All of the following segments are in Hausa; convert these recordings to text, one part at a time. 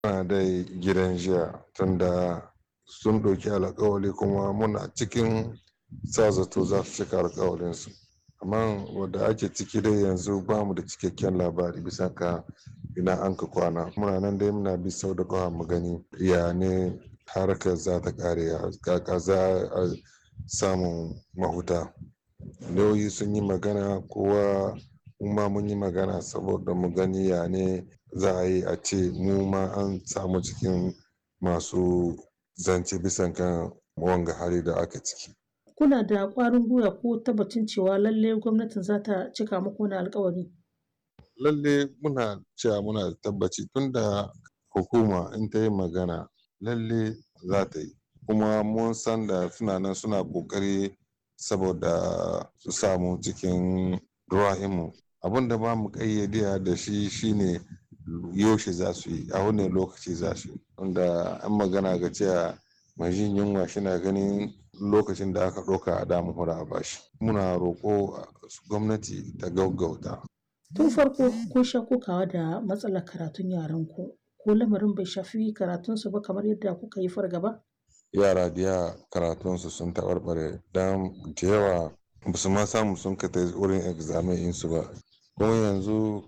Muna dai gidan jiya tunda sun ɗauki alkawali kuma muna cikin sa zato za su cika alkawalinsu amma wadda ake ciki dai yanzu ba mu da cikakken labari bisa ka ina an ka kwana muna nan dai muna bi sau da ƙafa mu gani ya ne harkar za ta ƙare kaka za a samun mahuta lauyi sun yi magana kowa ma mun yi magana saboda mu gani ya ne za a yi a ce mu ma an samu cikin masu zance bisan kan wanga hali da aka ciki kuna da ƙwarin gwiwa ko tabbacin cewa lalle gwamnatin za ta cika muku wani alkawari lalle muna cewa muna da tabbaci tunda hukuma in ta yi magana lalle za ta yi kuma mun san da suna nan suna ƙoƙari saboda su samu cikin ruwa'imu abin da ba mu ƙayyade da shi shine yaushe za su yi a wani lokaci za su yi wanda an magana ga cewa mai jin yunwa shina ganin lokacin da aka ɗauka a damu hura a bashi muna roƙo gwamnati ta gaggauta tun farko kun sha kokawa da matsalar karatun yaran ku ko lamarin bai shafi karatunsu ba kamar yadda kuka yi fargaba yara da yawa karatunsu sun taɓarɓare don da yawa ba su ma samu sun ka wurin examen insu ba kuma yanzu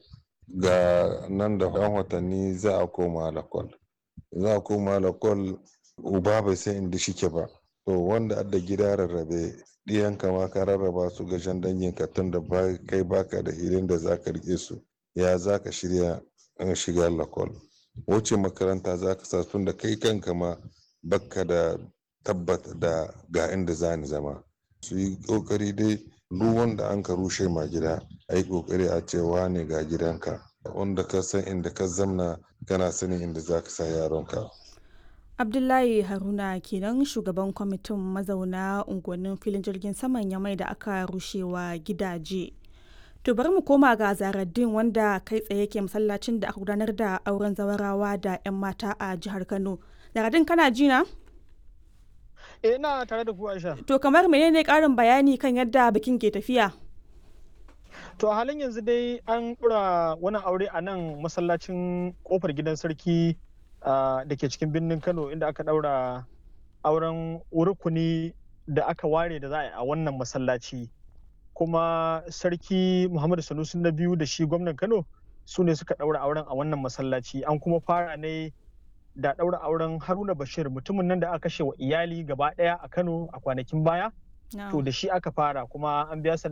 ga nan da yan watanni za a koma lakwal za a koma lakwal uba bai san inda shike ba to wanda adda gida rarrabe ɗiyan kama ka rarraba su ga shan dangin ka tun da kai baka da hilin da zaka rike su ya zaka shirya shiga lakwal wuce makaranta zaka sa tun da kai kanka ma baka da tabbata da ga inda za ni zama su yi kokari dai duk wanda an ka rushe ma gida a yi kokari a cewa ne ga gidanka wanda ka san inda ka zamna kana sanin inda za ka sa yaronka abdullahi haruna kenan shugaban kwamitin mazauna unguwannin filin jirgin saman yamai da aka rushewa gidaje to bari mu koma ga zaraddin wanda kai tsaye ke masallacin da aka gudanar da auren zawarawa da 'yan mata a jihar kano zaraddin kana jina? Eh ina tare da ku Aisha. To kamar menene karin bayani kan yadda bikin ke tafiya? To a halin yanzu dai an ɗura wani aure a nan masallacin kofar gidan sarki da ke cikin birnin Kano inda aka ɗaura auren rukuni da aka ware da za a yi a wannan masallaci. Kuma sarki Muhammadu Sanusi na biyu da shi gwamnan Kano su ne suka ɗaura auren a wannan masallaci an kuma fara ne da ɗaura auren haruna bashir mutumin nan da aka kashe wa iyali gaba ɗaya a kano a kwanakin baya to da shi aka fara kuma an biya